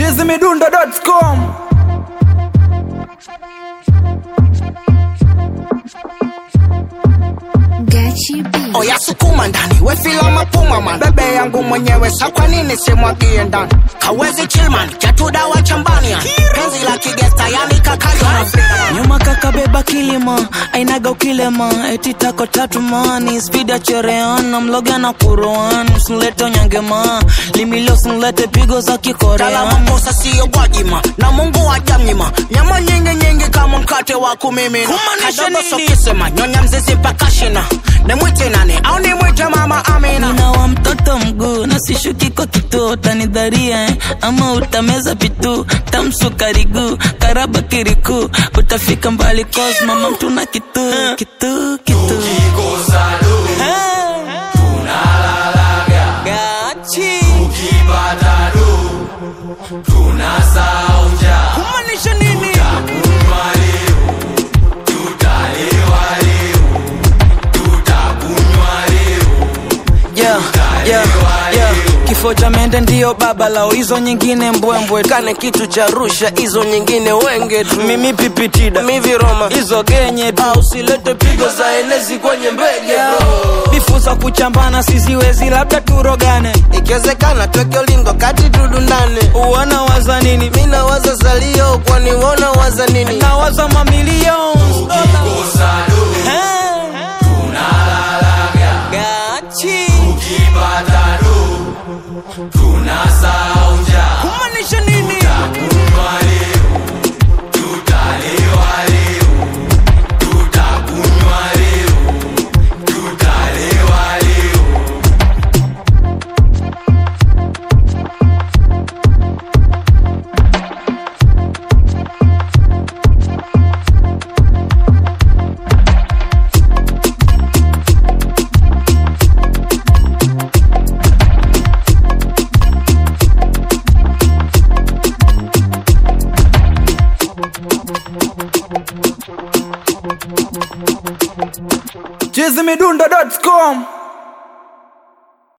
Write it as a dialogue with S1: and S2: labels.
S1: chizimidundo.com
S2: Gachi B.
S3: oya sukuma ndani wefila mapuma man bebe yangu mwenyewe sa kwa nini simwagie ndani kawezi chilman chatudawa chambani yani. penzi la kigesta yani kakayo
S4: nyuma kakabeba kilima ainaga ukilema eti tako tatu mani spidi ya chereana mloga na kuroan usinlete onyangema limilio usinlete pigo za kikorean
S3: kalamakosa siyo gwajima na mungu wajamnyima nyama nyingi nyingi kama mkate wa kumimina
S4: Kumaanisha
S3: kadogo
S4: nini?
S3: sokisema nyonya mzizi mpaka shina nimwite nani au nimwite mama amina
S4: nina wa mtoto mguu na sishuki kwa kituo utanidharia eh? ama utameza pitu tamsukariguu karaba kiriku utafika mbali cause mama mtuna kitu kitu kitu Gachi. Kumaanisha nini? Yeah, yeah, yeah. kifo cha mende ndiyo baba lao hizo nyingine mbwembwe
S5: kane kitu cha rusha hizo nyingine wenge tu
S4: mimi pipitida
S5: miviroma
S4: hizo genye tu
S5: au silete pigo za enezi kwenye mbege bro
S4: bifu za kuchambana siziwezi labda turogane
S5: ikiwezekana tweke ulingo kati tudundane
S4: uwana waza nini
S5: mina waza zalio kwani wona waza nini
S4: na waza mamilioni Gachi. Kumaanisha nini?
S1: chizimidundo.com